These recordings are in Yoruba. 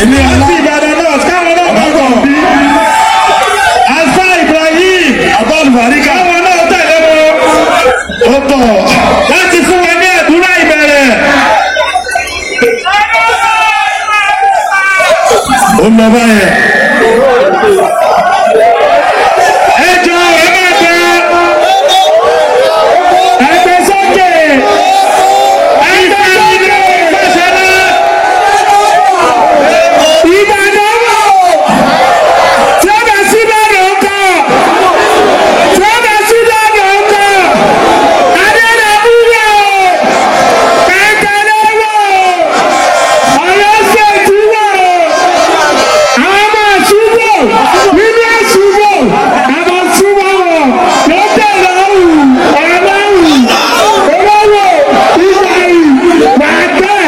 Ilé ọlá. láti ìbàdàn náà káwọn náà bá bọ̀ bí. asa ibrahim Abálùbáríkà. káwọn náà tẹ̀lé wọn. Ó bọ̀. láti fún wọn ní àdúrà ìbẹ̀rẹ̀. Ó lọ báyẹn. ẹ jọ ẹ máa gbẹ. ẹgbẹ́ sókè. ẹgbẹ́ sókè. ìgbàsẹ̀lá. ìbàdàn wò. tí ó bá sí bẹ́ẹ̀ kọ́. tí ó bá sí bẹ́ẹ̀ kọ́. adédèbú wò. kẹ̀kẹ́lẹ́ wò. ọlọ́sẹ̀ tí wò àwọn máa ṣubú nínú ẹ̀ṣubú àwọn ṣubú wọn lọ́tẹ̀ lọ́wù ọlọ́wù olówó ìgbàyì wàtẹ́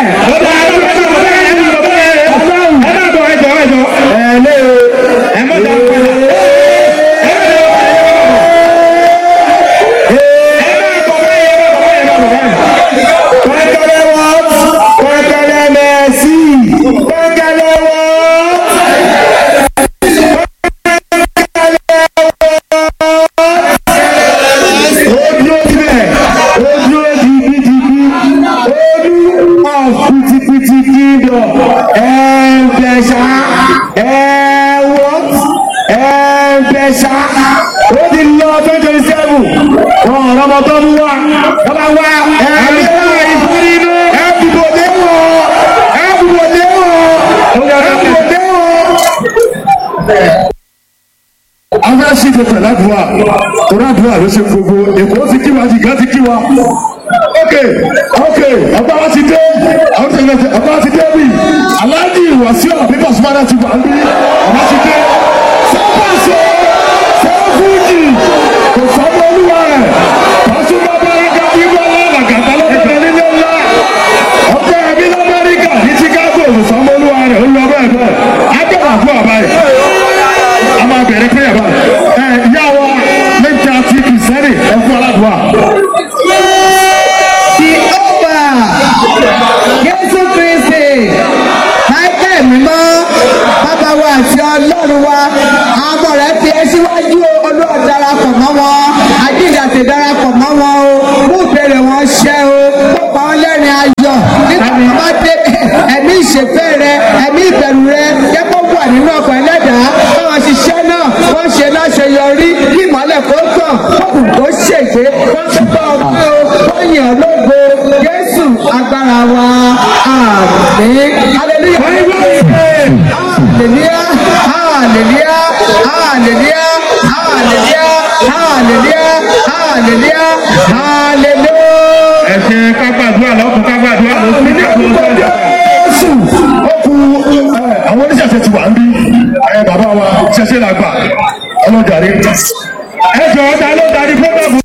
Pẹ́kẹ́lẹ́ wọ́n. Pẹ́kẹ́lẹ́ mẹ́sì. Pẹ́kẹ́lẹ́ wọ́n. Ó dúró síbẹ̀. Ó dúró digidigbi. Olú of pitipiti kingdom. Ẹ̀ẹ́dẹ̀ṣà. Ẹ̀ẹ́wọ́t. Ẹ̀ẹ́dẹ̀ṣà. Ó ti lọ twenty twenty seven. Wọ́n ọ̀rọ̀ ọmọ tó mú wá. Wọ́n bá wá. Ẹ̀ẹ́dẹ̀ṣà ìfúnninú. Ẹ̀ẹ́dùbọ̀dé wọ̀. Ẹ̀ẹ́dùbọ̀dé wọ̀. Ẹ̀ẹ́dùbọ̀dé wọ̀ afẹ́ sí tètè ládùúgbà torí àdúrà ló ṣe gbogbo èkó ti kí wa jìgá ti kí wa. ok ok ọba wa ti dé àwọn tó yẹ ọba wa ti dé bí aláàjì wàsíù àbíkọ sùmọ́dá ti wà bí ọba ti dé sọ́pàṣẹ sọ́fúnjì kò sọ́mọ́ olúwa rẹ̀ pàṣípà bẹ́ẹ̀ká bíbọ́ làgàtà lọ́kọ̀ọ́ nílé ńlá ọkọ̀ ẹbí lamẹ́ríkà ní chicago kò sọ́mọ́ olúwa rẹ̀ ó lọ bẹ́ẹ̀ bẹ́ẹ̀ agbẹ̀rẹ̀ àbúrò àbáyé a máa bẹ̀rẹ̀ pé ẹ̀bá ẹ̀ ìyá wa lẹ́yìn àti kìsẹ́rì ẹ̀fọ́ aládùá. Jehova Jésù Kristi Michael mímọ́ bàbá wa àti ọlọ́run wa àwọn ọmọ rẹ̀ fi ẹ́ síwájú olóò darapọ̀ mọ́ wọn àjíǹdàtì darapọ̀ mọ́ wọn o mú ìbéèrè wọn ṣẹ o kó pa wọn lẹ́rìn ayọ̀ nígbà tó bá dé ẹ̀mí ìṣèfẹ́ rẹ ẹ̀mí ìbẹ̀rù rẹ jẹ́ kó wà nínú ọkọ̀ ẹlẹ́dàá báwọn ṣiṣẹ́ náà wọ́n ṣe láṣeyọrí kí ìmọ̀lẹ̀ kó tàn kókùn kó ṣègbè wọ́n tún bá ọgbẹ́ o wọ́n yàn lógo Jésù agbára wa àmín hallelujah hallelujah hallelujah hallelujah hallelujah hallelujah hallelujah hallelujah. ẹ ṣe ká gbàdúrà lọ́kùn ká gbàdúrà lọ́kùn ká gbàdúrà lọ́kùn. Jésù ó ku ẹ, àwọn oníṣẹ̀ṣẹ̀ ti wà ń bí ẹ bàbá wa ṣẹṣẹ là gbà ọlọ́jàre. ẹ jọ ta ló darí fúnbọ̀bù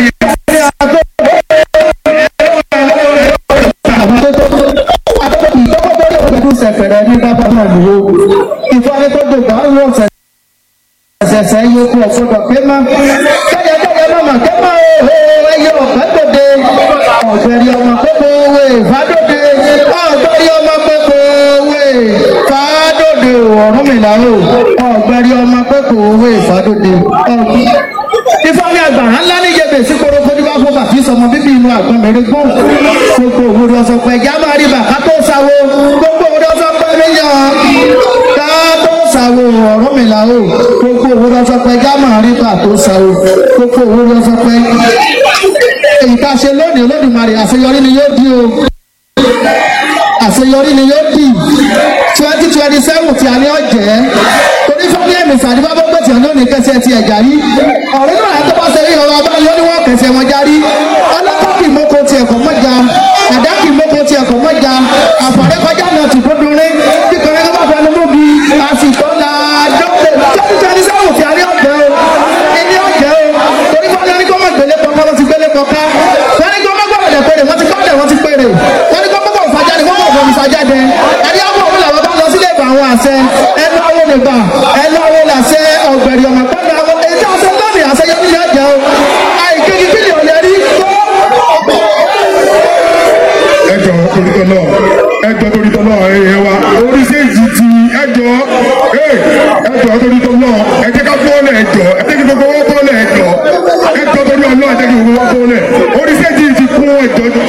sẹ̀fẹ̀rẹ̀ ní bàbá náà lò ó. Ìfọ̀rẹ́ tó dògbà ń wọ̀ sẹ̀sẹ̀ yóò kú ọ̀fọ̀dọ̀ pé má. Kẹ́yẹ kẹ́yẹ mọ̀mọ̀ kẹ́ mọ̀ o, ẹyẹ ọ̀pẹ́ dòde. Ọ̀gbẹ̀rì ọmọ pépé owó ìfádòde. Ọ̀gbẹ̀rì ọmọ pépé owó ìfádòde ọ̀rún mi là o. Ọ̀gbẹ̀rì ọmọ pépé owó ìfádòde. Ìfọ̀rẹ́ àgbàrá ńlá ní yebè sí korofo ní bá fún bàtí sọmọ bíbí inú àgbọn mẹ́rin gbọ́n. Gbogbo òwúrọ̀ ọ̀sọ̀ pẹ̀ já máa rí bàtà tó sáwó. Gbogbo òwúrọ̀ ọ̀sọ̀ pẹ̀ mí yàn ká tó sáwó ọ̀rọ̀ mi là o. Gbogbo òwúrọ̀ ọ̀sọ̀ pẹ̀ já máa rí bàtà tó sáwó. Gbogbo òwúrọ̀ ọ̀sọ̀ pẹ̀. Èyí tá a ṣe lónìí Olódùmarè àṣeyọrí ni yóò di o. Àṣeyọrí ni yóò di. twenty twenty seven tí a ní ọ̀jẹ́. Torí fún ẹ̀mí sàdúrà bó gbèsè lónìí kẹsẹ̀ ti ẹ̀já rí. Ọ̀rẹ́ náà tó bá ṣe rí ọ̀rọ̀ abáyọ ni wọ́n kẹsẹ̀ wọn járí. Ọlọ́pàá kì í mọ́kò tiẹ̀ kọ́ mọ́jà. Àdá kì í mọ́kò tiẹ̀ kọ́ mọ́jà. Àfọ̀rẹ́ kọjá náà ti dúdú rí. Bí kọ̀rẹ́ kọ́ bá fẹ́ ló mú bi. Àsìkò la dọ́kítẹ̀. twenty twenty seven tí a ní ọ̀jẹ́ o. Ilé ọ̀jẹ́ o. Torí fún ẹni kọ́ mọ̀ gbélé kọ́kọ́ ló ti gbélé kọ́ká. Wọ́n ní kọ́ mọ́ gbọ́dọ̀ péré wọ́n ti gbọ́dọ̀ wọ́n ti péré. Wọ́n ní kọ́ mọ́ gbọ́dọ̀ fàjáde wọ́n mọ̀ gbọ́dọ̀ fàjáde. Ẹni àwọn òun làwọn bá lọ sílé ìgbà àwọn àṣẹ. Ẹnu àwọn olùgbà. Ẹnu àwọn làṣẹ ọ̀gbẹ̀rì ọ̀mọ̀ pẹ́ẹ́nu àwọn èyí tí a ṣe lónìí àṣeyọ nílé ọjà o. Àìkéjì kílì ò lè rí tó. ẹjọ torítọ náà ẹjọ torítọ náà ẹ wa oríṣiríṣi ti ẹjọ́ torí tó lọ ẹ jẹ́ ká bọ́ọ̀lẹ̀ ẹjọ́ ẹ jẹ́ kí gbogbo wọn bọ́ọ̀lẹ̀ ẹjọ́ ẹjọ́ torí ọlọ́ ẹ jẹ́ kí gbogbo wọn bọ́ọ̀lẹ̀ orí sẹ́jì ti kún ẹjọ́